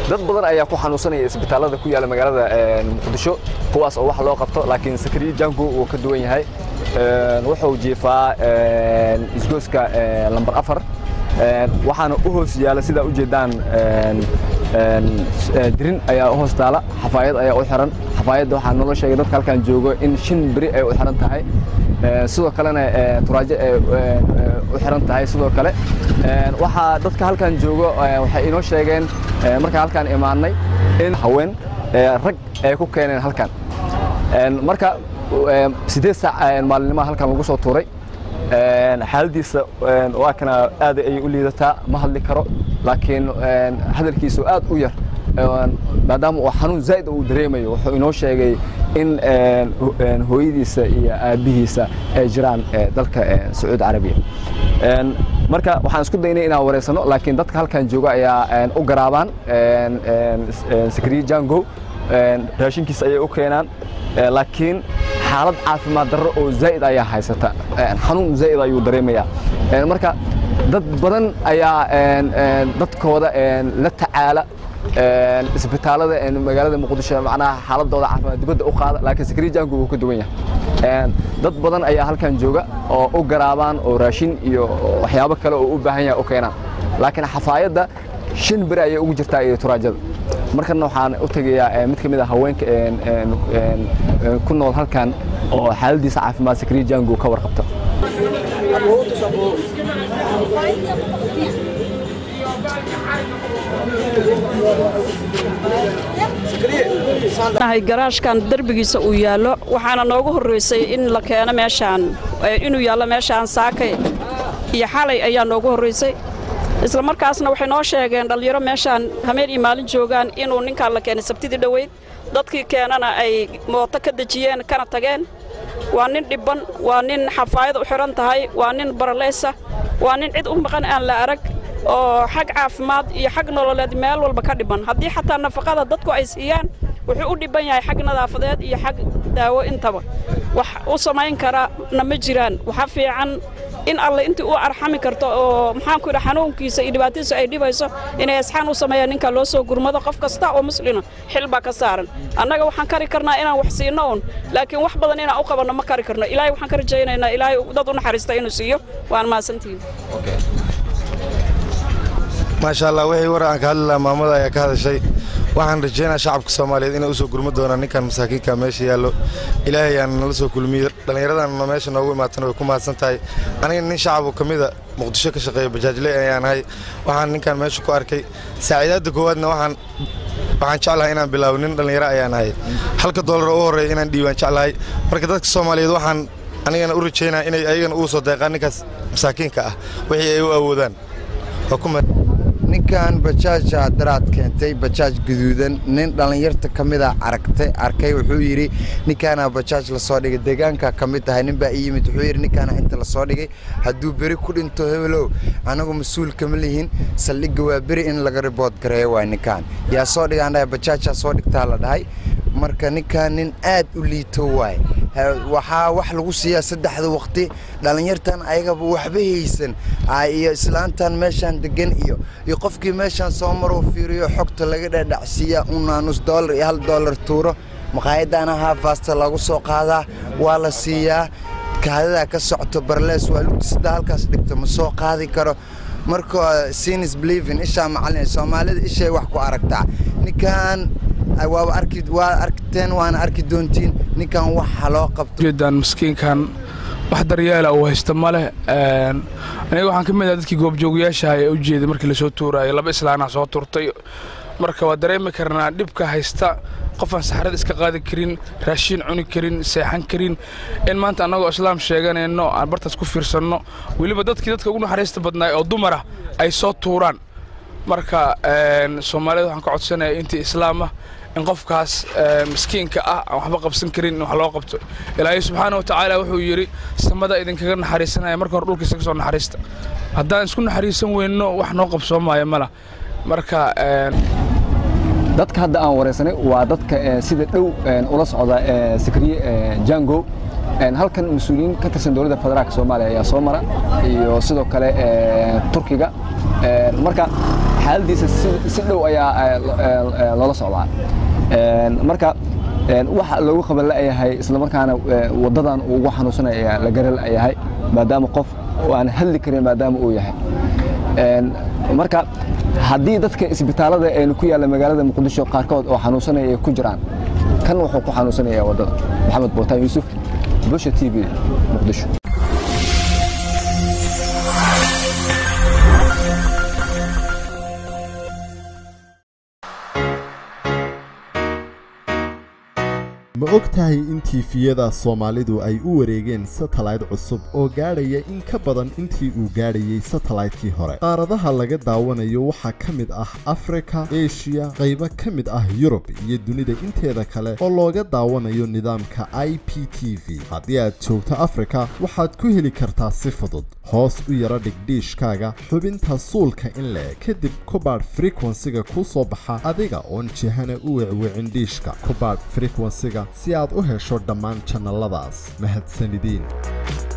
dad badan ayaa ku xanuunsanaya isbitaallada ku yaala magaalada muqdisho kuwaas oo wax loo qabto laakiin sakariye jango wuu ka duwan yahay wuxuu jiifaa isgooska lambar afar waxaana u hoos yaala sidaa u jeedaan dirin ayaa u hoos taala xafaayad ayaa u xiran xafaayadda waxaa nolo sheegay dadka halkan joogo in shan beri ay u xiran tahay sidoo kalena turaajo ay u xiran tahay sidoo kale waxaa dadka halkan joogo waxay inoo sheegeen markaan halkaan imaanay in haween rag ay ku keeneen halkan marka siddeed saac maalinnimaa halkan lagu soo tuuray xaaladiisa waa kana aad ayay u liidataa ma hadli karo laakiin hadalkiisu aad u yar maadaama uu xanuun zaa'id uu dareemayo wuxuu inoo sheegay in hooyadiisa iyo aabbihiisa ay jiraan dalka sacuudi carabiya marka waxaan isku daynay inaan wareysano laakiin dadka halkan jooga ayaa u garaabaan sakriye jango raashinkiisa ayay u keenaan laakiin xaalad caafimaad darro oo zaa'id ayaa haysata xanuun zaa'id ayuu dareemayaa marka dad badan ayaa dadkooda la tacaala isbitaallada magaalada muqdisho macnaha xaaladooda caafimaad dibadda u qaada laakiin sakriye jango wuu ka duwan yahay dad badan ayaa halkan jooga oo u garaabaan oo raashin iyo waxyaabo kale oo u baahan yahay u keenaan laakiin xafaayadda shan beri ayay ugu jirtaa iyo turaajada markana waxaan u tegayaa mid ka mid a haweenka ku nool halkan oo xaaladiisa caafimaad sakriye jango ka warqabta garaashkan derbigiisa uu yaallo waxaana noogu horraysay in la keeno meeshaan inuu yaallo meeshaan saakay iyo xalay ayaa noogu horraysay isla markaasna waxay noo sheegeen dhallinyaro meeshaan hameen iyo maalin joogaan inuu ninkaan la keenay sabtidii dhoweyd dadkii keenana ay mooto ka dejiyeen kana tageen waa nin dhibban waa nin xafaayad u xidhan tahay waa nin baraleysa waa nin cid u maqan aan la arag oo xag caafimaad iyo xag nololeed meel walba ka dhiban haddii xataa nafaqada dadku ay siiyaan wuxuu u dhibban yahay xag nadaafadeed iyo xag daawo intaba wax u samayn karana ma jiraan waxa fiican in alle intii u arxami karto oo maxaanku yidha xanuunkiisa iyo dhibaatadiisu ay dhibayso inay asxaan u sameeyaan ninka loo soo gurmado qof kasta oo muslina xil baa ka saaran annaga waxaan kari karnaa inaan wax siino un laakiin wax badan inaan u qabanno ma kari karno ilaahay waxaan ka rajaynaynaa ilaahay dad u naxariista inuu siiyo waan mahadsantihiin maasha allah wixii war aan ka hadli lahaa maamada ayaa ka hadashay waxaan rajaynaa shacabka soomaaliyeed inay u soo gurma doonaan ninkan masaakiinka meesha yaallo ilaahay aan nala soo kulmiyo dhallinyaradan meesha noogu imaatana way ku mahadsan tahay aniga nin shacaboo ka mida muqdisho ka shaqeeya bajaajle ayaan ahay waxaan ninkan meesha ku arkay saaciidaadda koowaadna waxaan waxaan jeclahay inaan bilaabo nin dhallinyaro ayaan ahay halka doolar oo u horreeya inaan dhiibaan jeclahay marka dadka soomaaliyeed waxaan anigana u rajaynaa inay ayagana ugu soo deeqaan ninkaas masaakiinka ah wixii ay u awoodaan ninkan bajaaja daraad keentay bajaaj guduudan nin dhallinyarta ka mida aragtay arkay wuxuu yidhi ninkaana bajaaj lasoo dhigay deegaanka ka mid tahay nin baa ii yimid wuxuu yidhi ninkaana inta lasoo dhigay hadduu beri ku dhinto hebelow anagu mas-uul kama lihin saldhigga waa beri in laga ribood gareeyo waay ninkaan yaa soo dhigaan dhahay bajaajaa soo dhigtaa la dhahay marka ninkan nin aad u liito waay waxaa wax lagu siiyaa saddexda waqti dhallinyartan ayagaba waxba haysan iyo islaantan meeshaan degan iyo iyo qofkii meeshaan soo maruu fiiriyo xogta laga dhadhacsiiyaa unaa nus doolar iyo hal doolar tuuro maqaayaddaana haafaasta lagu soo qaadaa waa la siiyaa kaadadaa ka socto barlees waa lugtisada halkaas dhigto ma soo qaadi karo marka sinis belivin ishaa macalin soomaalida ishay wax ku aragtaa ninkan waaba arki waa arkiteen waana arki doontiin ninkan waxa loo qabto jeedaan miskiinkan wax daryeela uu haysta ma leh aniga waxaan ka mid ah dadkii goobjoogayaasha ee u jeeday markii lasoo tuuraayo laba islaanaa soo turtay marka waa dareemi karnaa dhibka haysta qofaan saxarada iska qaadi karin raashiin cuni karin seexan karin in maanta annagoo islaam sheeganayno aan bartaas ku fiirsanno weliba dadkii dadka ugu naxariista badnaay oo dumara ay soo tuuraan marka soomaalida waxaan ka codsanaya intii islaam ah in qofkaas miskiinka ah aan waxba qabsan karin in wax loo qabto ilaahay subxaana wa tacaala wuxuu yidhi samada idinkaga naxariisanaya marka hore dhulkiisa ka soo naxariista haddaan isku naxariisan weyno wax noo qabsoomaayo mala marka dadka hadda aan wareysanay waa dadka sida dhow ula socda sakriye jango halkan mas-uuliyiin ka tirsan dowladda federaalka soomaaliya ayaa soo mara iyo sidoo kale turkiga marka xaaladiisa si dhow ayaa loola socdaa marka waxa loogu qaban la'yahay islamarkaana waddadan uu ugu xanuunsanaya la gara la'yahay maadaama qof aan hadli karin maadaama uu yahay marka haddii dadka isbitaalada aynu ku yaalla magaalada muqdisho qaarkood oo xanuunsanaya ay ku jiraan kan wuxuu ku xanuunsanaya waddada maxamed bootaan yuusuf bulsha t v muqdisho ma og tahay in tiifiyada soomaalidu ay u wareegeen satellayt cusub oo gaadhaya in ka badan intii uu gaadhayey satellaytkii hore qaaradaha laga daawanayo waxaa ka mid ah afrika eshiya qaybo ka mid ah yurub iyo dunida inteeda kale oo looga daawanayo nidaamka i p t v haddii aad joogto afrika waxaad ku heli kartaa si fudud hoos u yaro dhigdhiishkaaga xubinta suulka in le kadib kubaadh frekwensiga kuu soo baxa adiga oon jihana u wecwicin dhiishka kubaadh frekwensiga si aad u hesho dhammaan jannaladaas mahadsanidin